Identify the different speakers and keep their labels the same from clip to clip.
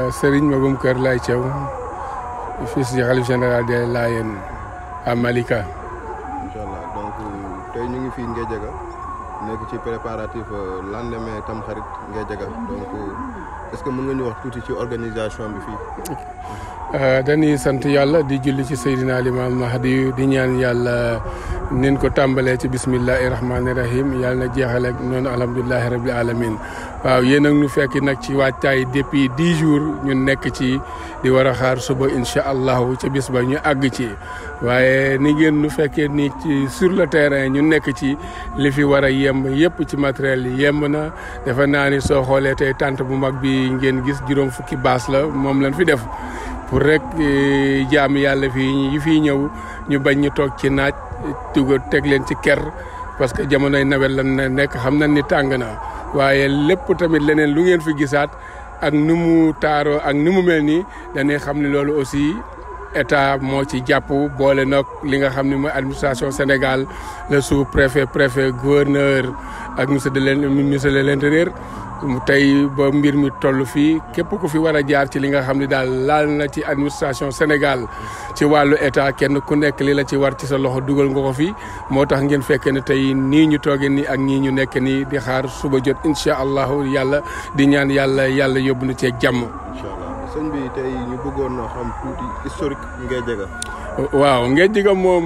Speaker 1: Serigne Magoum Kër Laye Thiaw fils du khalife général des Layènes à Malika.
Speaker 2: incha allah donc tey ñu ngi fii Ngédiaga nekk ci préparatif lendemain Tamxarit Ngédiaga donc est-ce que mën nga ñu wax tuuti ci organisation bi fii.
Speaker 1: dañuy sant yàlla di julli ci Seydina Limaam Mahdi di ñaan yàlla nin ko tàmbalee ci bismillahi rahmaani rahim yàlla na jeexale ak noonu alhamdulilahi rabil alamin waaw yéen ak ñu fekk nag ci waajtaay depuis dix jours ñu nekk ci di war a xaar suba incha allahu ca bis ba ñu àgg ci waaye ni ngeen nu fekkee ni ci sur le terrain ñu nekk ci li fi war a yemb yëpp ci matériel yi yemb na defe naa ni soo xoolee tey tànt bu mag bi ngeen gis juróom fukki baas la moom lañ fi def pour rek jaam yàlla fii yi fii ñëw ñu bañ ñu toog ci naaj tuga teg leen ci ker parce que jamonoy nawet lan ne nekk xam nañ ni tàng na waaye lépp tamit leneen lu ngeen fi gisaat ak ni mu taaroo ak ni mu mel nii dañuy xam ne loolu aussi état moo ci jàpp boole nag li nga xam ne mooy administration Sénégal le sous préfet préfet gouverneur ak monsieur de l' ministre de l' intérieur tey ba mbir mi toll fii képp ku fi war a jaar ci li nga xam ne daal laal na ci administration Sénégal ci wàllu état kenn ku nekk li la ci war ci sa loxo dugal nga ko fi moo tax ngeen fekkee ne tey nii ñu toogee nii ak ñii ñu nekk nii di xaar suba jot incha allahu yàlla di ñaan yàlla yàlla yóbbu na cee jàmm.
Speaker 2: incha allah sëñ bi tey ñu bëggoon na xam tuuti historique Ngédiaga.
Speaker 1: waaw Ngédiaga moom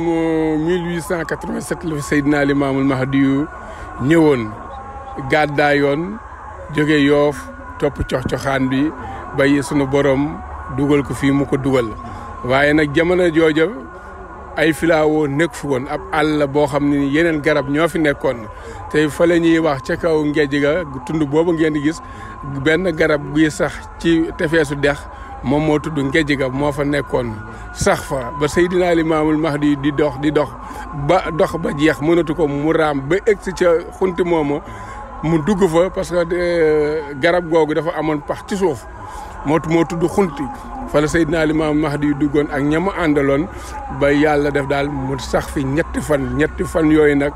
Speaker 1: 1887 la fi Seydina Limaamul Mahdi ñëwoon gàddaayoon jóge yoof topp cox-coxaan bi bay sunu borom dugal ko fii mu ko dugal waaye nag jamono jooja ay filaawo nekk fi woon ab àll boo xam ne yeneen garab ñoo fi nekkoon te fa la ñuy wax ca kaw Ngédiaga tund boobu ngeen di gis benn garab guy sax ci tefeesu dex moom moo tudd Ngédiaga moo fa nekkoon sax fa ba Seydina Limaamul Mahdi di dox di dox ba dox ba jeex mënatu ko mu raam ba egsi ca xunti moomu mu dugg fa parce que garab googu dafa amoon pax ci suuf moo moo tudd xunti fa la Seydina Limaam Mahdi yu duggoon ak ñamu àndaloon ba yàlla def daal mu sax fi ñetti fan ñetti fan yooyu nag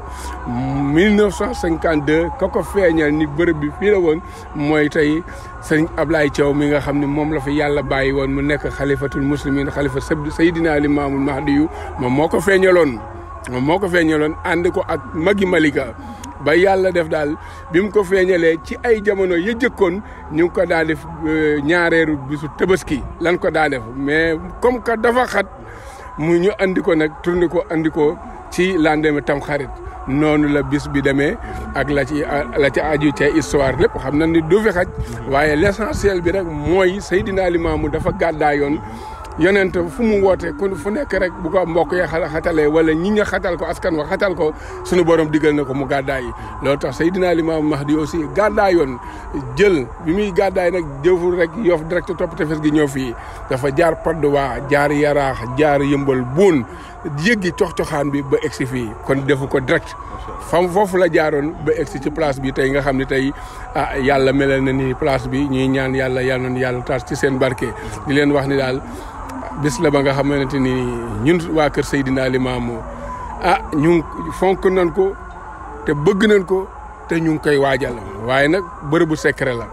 Speaker 1: 1952 ka ko feeñal ni bërëb bi fii la woon mooy tey sëñ Ablaye Thiaw mi nga xam ne moom la fi yàlla bàyyi woon mu nekk xalifatul muslimin xalifa Seydina Limaamul Mahdi yu moom moo ko feeñaloon moom moo ko feeñaloon ànd ko ak magi Malika ba yàlla def daal bi mu ko feeñalee ci ay jamono ya jëkkoon ñu ngi ko daa def ñaareeru bisu tabaski lan ko daa def mais comme que dafa xat mu ñu andi ko nag tourné ko andi ko ci lendemain Tamxarit noonu la bis bi demee ak la ci la ci aju ca histoire lépp xam na ni du fi xaj waaye l' essentiel bi rek mooy Seydina Limaamu dafa gàddaayoon yonent fu mu woote ku fu nekk rek bu ko mbokk yi xatalee wala ñi nga xatal ko askan wa xatal ko sunu borom digal na ko mu gàddaay loolu tax Seydina Limaamu Mahdi aussi gàddaayoon jël bi muy gàddaay nag jëful rek yoof direct topp tefes gi ñëw fii dafa jaar Padoa jaar Yaraax jaar Yëmbal Buun yëggi cox-coxaan bi ba egsi fii kon defu ko direct fam foofu la jaaroon ba egsi ci place bi tey nga xam ne tey ah yàlla melal na ni place bi ñuy ñaan yàlla yàlla na yàlla taas ci seen barke di leen wax ni daal bis la ba nga xamante ni ñun waa kër Seydina Limaamu ah ñu fonk nañ ko te bëgg nañ ko te ñu ngi koy waajal waaye nag bërëbu secret la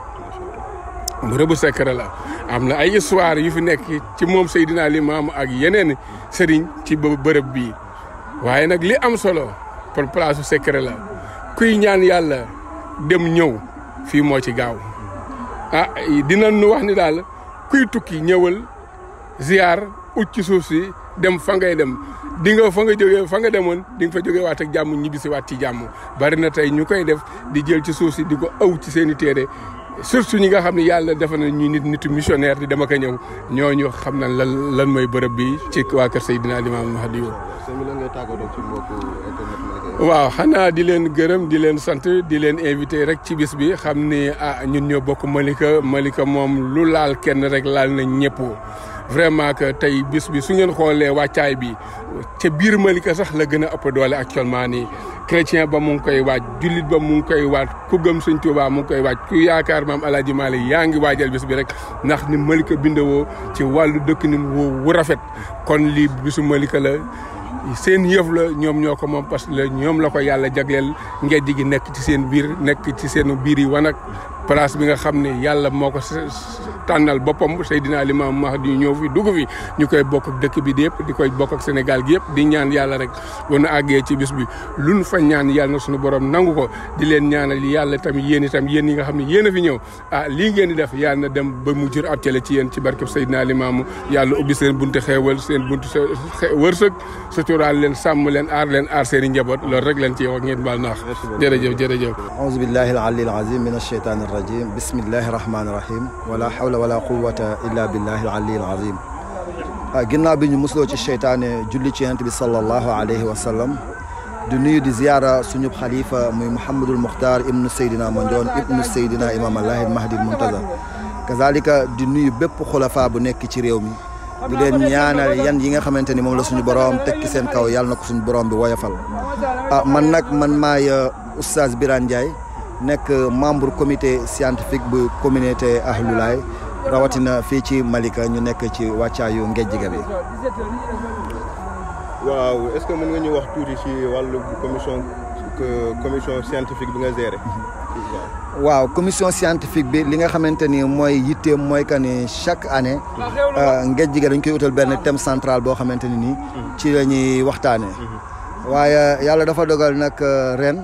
Speaker 1: bërëbu secret la am na ay histoire yu fi nekk ci moom Seydina Limaamu ak yeneen sëriñ ci bërëb bii waaye nag li am solo pour place su secret la kuy ñaan yàlla dem ñëw fii moo ci gaaw ah dinañ nu wax ni daal kuy tukki ñëwal ziar ut ci suuf si dem fa ngay dem di nga fa nga jógee fa nga demoon di nga fa jógee waat ak jàmm ñibbi si waat ci jàmm bari na tey ñu koy def di jël ci suuf si di ko aw ci seen i téere surtout ñi nga xam ne yàlla defa na ñu nit nitu missionnaire di dama ko ñëw ñooñu xam na lan lan mooy bërëb bi ci waa kër Seydina Limaamu Mahdi
Speaker 2: sëñ bi lan ngay tàggatoo ci mbokku internet Malika
Speaker 1: waaw xanaa di leen gërëm di leen sant di leen invité rek ci bis bi xam ni ah ñun ñoo bokk Malika Malika moom lu laal kenn rek laal na ñëpp vraiment que tey bis bi su ngeen xoolee wàccaay bi ca biir Malika sax la gën a ëpp doole actuellement nii chrétien ba mu ngi koy waaj jullit ba mu ngi koy waaj ku gëm Sëñ Tuubaa mu ngi koy waaj ku yaakaar maam El Hadj Malick yaa ngi waajal bis bi rek ndax ni Malika bindewoo ci wàllu dëkk ni wu rafet kon lii bisu Malika la seen yëf la ñoom ñoo ko moom parce que ñoom la ko yàlla jagleel ngejj gi nekk ci seen biir nekk ci seen biir yi wanag place bi nga xam ne yàlla moo ko tànnal boppam Seydina Limaamu Mahdi ñëw fi dugg fi ñu koy bokk ak dëkk bi di yëpp di koy bokk ak Sénégal gi yëpp di ñaan yàlla rek bu nu àggee ci bis bi lu nu fa ñaan yàlla na suñu borom nangu ko di leen ñaanal yàlla tamit yéen itam yéen yi nga xam ne yéen a fi ñëw ah lii ngeen di def yàlla na dem ba mu jur ab télé ci yéen ci barkeb Seydina Limaamu yàlla ubbi seen buntu xeewal seen buntu wërsëg suturaal leen sàmm leen aar leen aar seen i njaboot loolu rek leen ci wax ngeen baal naax jërëjëf jërëjëf
Speaker 3: auzu billahi al-ali al-azim min ash-shaytani ar-rajim bismillahi rahmani rahim wala hawla wala quwwata illa billahi al-ali al-azim ginnaaw bi ñu musloo ci cheytaane julli ci yonent bi sallallahu alayhi wa sallam di nuyu di ziyaara suñu xalifa muy Mouhamadul Muxtaar ibnu Seydina Mandione ibnu Seydina Imam Allahi Mahdi Muntaza kazalika di nuyu bépp xulafa bu nekk ci réew mi di leen ñaanal yan yi nga xamante ni moom la suñu borom tekki seen kaw yàlla na ko suñu borom bi woyofal ah man nag man maay oustaz Birane Ndiaye nekk membre comité scientifique bu communauté Ahlulaay rawatina fii ci Malika ñu nekk ci wàccaayu ngejjiga bi
Speaker 2: waaw est-ce que mën nga ñu wax tuuti ci wàllu commission commission scientifique bi nga géré.
Speaker 3: waaw commission scientifique bi li nga xamante ni mooy yitteem mooy que ni chaque année ngejjiga dañ koy utal benn thème central boo xamante ni nii ci la ñuy waxtaanee. waaye yàlla dafa dogal nag ren.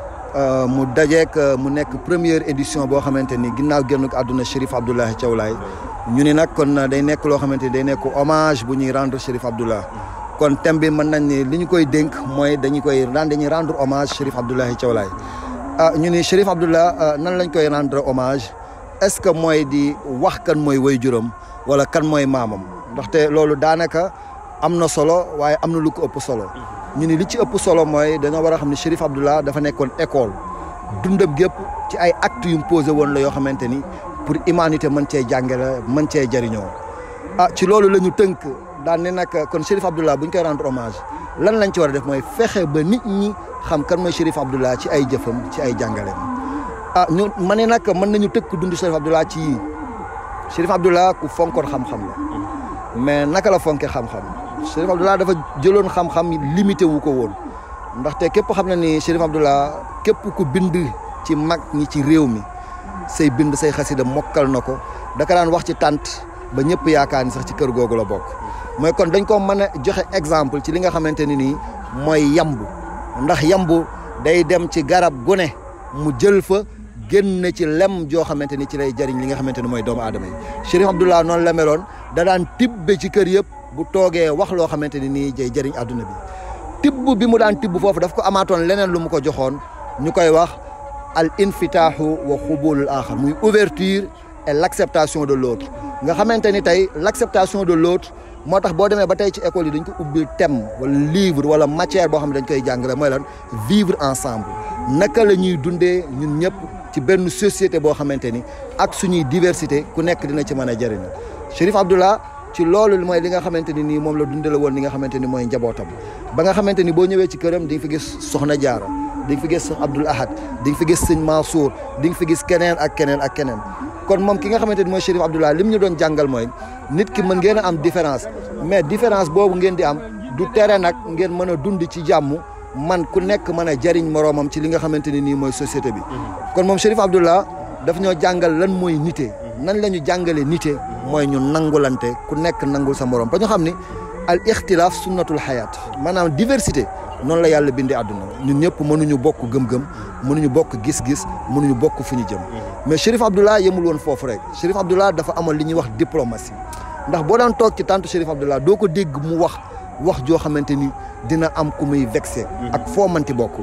Speaker 3: mu dajeek mu nekk première édition boo xamante ni ginnaaw génn àdduna Chérif Abdoulaye Thiaw Laye ñu ni nag kon day nekk loo xamante ni day nekk hommage bu ñuy rendre Chérif Abdoulaye kon thème bi mën nañ ni li ñu koy dénk mooy dañu koy rendre dañuy rendre hommage Chérif Abdoulaye Thiaw Laye ah ñu ni Chérif Abdoulaye nan lañ koy rendre hommage est-ce que mooy di wax kan mooy waajuram wala kan mooy maamam ndaxte loolu daanaka am na solo waaye am na lu ko ëpp solo ñu ni li ci ëpp solo mooy dañoo war a xam ne Chérif Abdoulaye dafa nekkoon école dundam gépp ci ay actes yu mu posé woon la yoo xamante ni pour humanité mën cee jàngale mën cee jëriñoo ah ci loolu la ñu tënk daan ne nag kon Chérif Abdoulaye bu ñu koy rendre hommage lan lañ ci war a def mooy fexe ba nit ñi xam kan mooy Chérif Abdoulaye ci ay jëfam ci ay jàngaleem ah ñu ma ne nag mën nañu tëkk dund Chérif Abdoulaye ci yii Chérif Abdoulaye ku fonkoon xam-xam la mais naka la fonke xam-xam Chérif Abdoulaye dafa jëloon xam-xam limité wu ko woon ndaxte képp xam na ni Chérif Abdoulaye képp ku bind ci mag ñi ci réew mi say bind say xasida mokkal na ko daka daan wax ci tànt ba ñëpp yaakaar ni sax ci kër googu la bokk mooy kon dañ ko mën a joxe exemple ci li nga xamante ni nii mooy yambu ndax yambu day dem ci garab gu ne mu jël fa génn ci lem joo xamante ni ci lay jëriñ li nga xamante ni mooy doomu aadama yi Chérif Abdoulaye noonu la meloon da daan tibbe ci kër yëpp bu toogee wax loo xamante ni nii jay jëriñ àdduna bi tibb bi mu daan tibb foofu daf ko amaatoon leneen lu mu ko joxoon ñu koy wax al infitaahu wa xubulul axar muy ouverture et l' acceptation de l'autre nga xamante ni tey l' acceptation de l'autre moo tax boo demee ba tey ci école yi dañ ko ubbil thème wala livre wala matière boo xam ne dañ koy jàngale mooy lan vivre ensemble naka la ñuy dundee ñun ñëpp ci benn société boo xamante ni ak suñuy diversité ku nekk dina ci mën a jëriñu Chérif Abdoulaye ci loolu mooy li nga xamante ni nii moom la dundale woon li nga xamante ni mooy njabootam ba nga xamante ni boo ñëwee ci këram di nga fi gis Soxna Jaara di nga fi gis Abdoul Ahad di nga fi gis Sëñ Mansour di nga fi gis keneen ak keneen ak keneen kon moom ki nga xamante ni mooy Chérif Abdoulaye lim ñu doon jàngal mooy nit ki mën ngeen a am différence mais différence boobu ngeen di am du tere nag ngeen mën a dund ci jàmm man ku nekk mën a jariñ moroomam ci li nga xamante ni nii mooy société bi kon moom Chérif Abdoulaye daf ñoo jàngal lan mooy nite nan la ñu jàngale nite mooy ñu nangulante ku nekk nangul sa morom ba ñu xam ni al ixtilaaf sunnatul xayaat maanaam diversité noonu la yàlla bindee àdduna ñun ñëpp mënuñu bokk gëm-gëm mënuñu bokk gis-gis mënuñu bokk fi ñu jëm mais Chérif Abdoulaye yemul woon foofu rek Chérif Abdoulaye dafa amoon li ñuy wax diplomatie ndax boo daan toog ci tàntu Chérif Abdoulaye doo ko dégg mu wax wax joo xamante ni dina am ku muy vexé ak foo manti bokk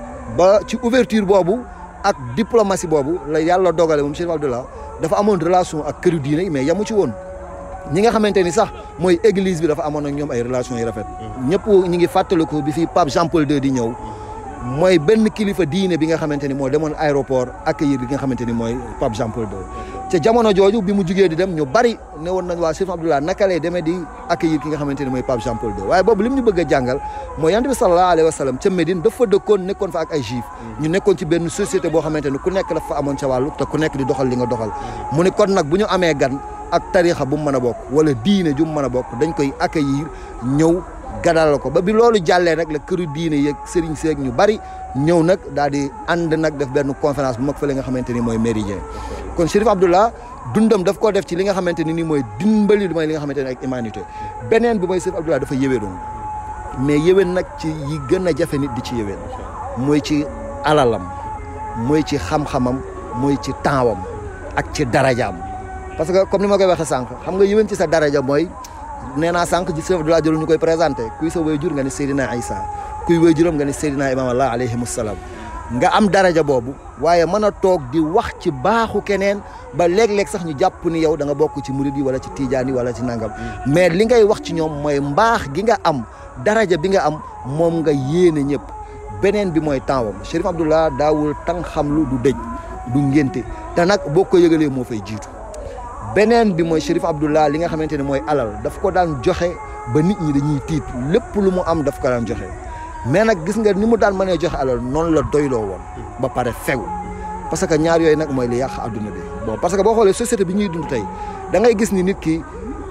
Speaker 3: ba ci ouverture boobu ak diplomatie boobu la yàlla dogale moom Chérif Abdoulaye dafa amoon relation ak këru diine yi mais yamu ci woon ñi nga xamante ni sax mooy église bi dafa amoon ak ñoom ay relations yu rafet ñëpp ñi ngi fàttaliku bi fii Pape Jean Paul II di ñëw mooy benn kilifa diine bi nga xamante ni moo demoon aéroport accueillir bi nga xamante ni mooy Pape Jean Paul II ca jamono jooju bi mu jugee di dem ñu bari ne woon nañ waa Chérif Abdoulaye naka lay demee di accueillir ki nga xamante ni mooy Pape Jean Paul II waaye boobu li mu ñu bëgg a jàngal mooy yonent bi sallallahu alayhi wa sallam ca Médine dafa dëkkoon nekkoon fa ak ay juif ñu nekkoon ci benn société boo xamante ni ku nekk dafa amoon ca wàllu te ku nekk di doxal li nga doxal mu ne kon nag bu ñu amee gan ak tarixa bu mu mën a bokk wala diine ju mu mën a bokk dañ koy accueillir ñëw gadal ko ba bi loolu jàllee nag la këru diine yeeg sëriñ seeg ñu bari ñëw nag daal di ànd nag def benn conférence bu mag fële nga xamante ni mooy méridien kon Chérif Abdallah dundam daf koo def ci li nga xamante ni nii mooy dimbali mooy li nga xamante ni ak humanité beneen bi mooy Chérif Abdallah dafa yéwénoon mais yéwén nag ci yi gën a jafe nit di ci yéwén mooy ci alalam mooy ci xam-xamam mooy ci tempsam ak ci darajaam parce que comme ni ma koy waxee sànq xam nga yéwén ci sa daraja mooy nee naa sànq ji Chérif Abdallah jëlu ñu koy présenté kuy sa waajur nga ni Seydina Isa kuy waajuram nga ni Seydina Imam Allah alayhimu salaam nga am daraja boobu waaye mën a toog di wax ci baaxu keneen ba léeg-léeg sax ñu jàpp ni yow da nga bokk ci murid yi wala ci tijaan yi wala ci nangam mais li ngay wax ci ñoom mooy mbaax gi nga am daraja bi nga am moom nga yéene ñëpp beneen bi mooy tempsam Chérif Abdallah daawul tàng xamlu du dëj du ngénte te nag boo ko yëgalee moo fay jiitu beneen bi mooy Chérif Abdallah li nga xamante ne mooy alal daf ko daan joxe ba nit ñi dañuy tiit lépp lu mu am daf ko daan joxe mais nag gis nga ni mu daan mënee joxe alal noonu la doyloo woon ba pare fegu parce que ñaar yooyu nag mooy li yàq adduna bi bon parce que boo xoolee société bi ñuy dund tey da ngay gis ni nit ki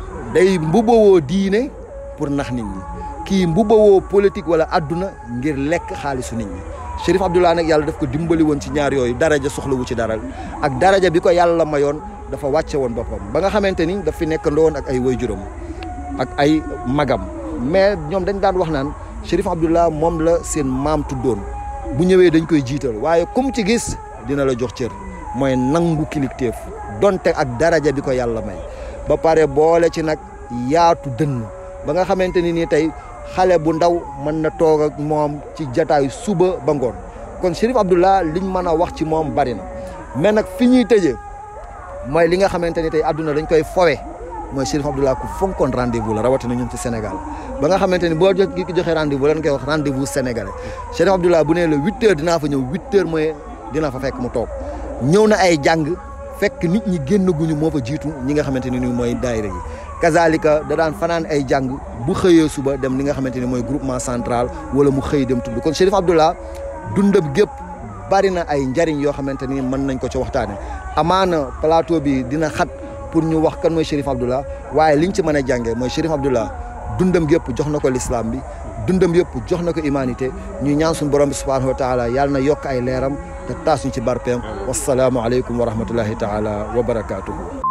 Speaker 3: day mbubawoo diine pour nax nit ñi kii mbubawoo politique wala adduna ngir lekk xaalisu nit ñi Chérif Abdallah nag yàlla daf ko dimbali woon ci ñaar yooyu daraja soxlawu ci dara ak daraja bi ko yàlla mayoon dafa wàcce woon boppam ba nga xamante ni daf fi nekkandoo woon ak ay waajuram ak ay magam mais ñoom dañ daan wax naan Chérif Abdallah moom la seen maam tuddoon bu ñëwee dañ koy jiital waaye comme ci gis dina la jox cër mooy nangu kilifteef donte ak daraja bi ko yàlla may ba pare boole ci nag yaatu dënn ba nga xamante ni nii tey xale bu ndaw mën na toog ak moom ci jataay suba ba ngoon kon Chérif Abdallah liñ mën a wax ci moom bari na mais nag fi ñuy tëjee mooy li nga xamante ni tey àdduna dañ koy fowe mooy Chérif Abdallah ku fonkoon rendez-vous la rawatina ñun ci Sénégal ba nga xamante ni boo jo ki joxee rendez-vous lan koy wax rendez-vous sénégalais Chérif Abdallah bu nee la huit heures dinaa fa ñëw huit heures mooy dina fa fekk mu toog ñëw na ay jàng fekk nit ñi génn guñu moo fa jiitu ñi nga xamante ni mooy daayira yi kazalika da daan fanaan ay jàng bu xëyee suba dem li nga xamante ni mooy groupement central wala mu xëy dem tudd kon Chérif Abdallah dundam gépp bari na ay njariñ yoo xamante ni mën nañ ko ci waxtaane amaana plateau bi dina xat pour ñu wax kan mooy Chérif Abdallah waaye liñ ci mën a jàngee mooy Chérif Abdallah dundam gépp jox na ko l'islam bi dundam yëpp jox na ko humanité ñu ñaan suñu borom bi subhanahu wa taala yàlla na yokk ay leeram te taas ñu ci barpeem wasalaamu aleykum wa rahmatullahi taala wa barakaatuhu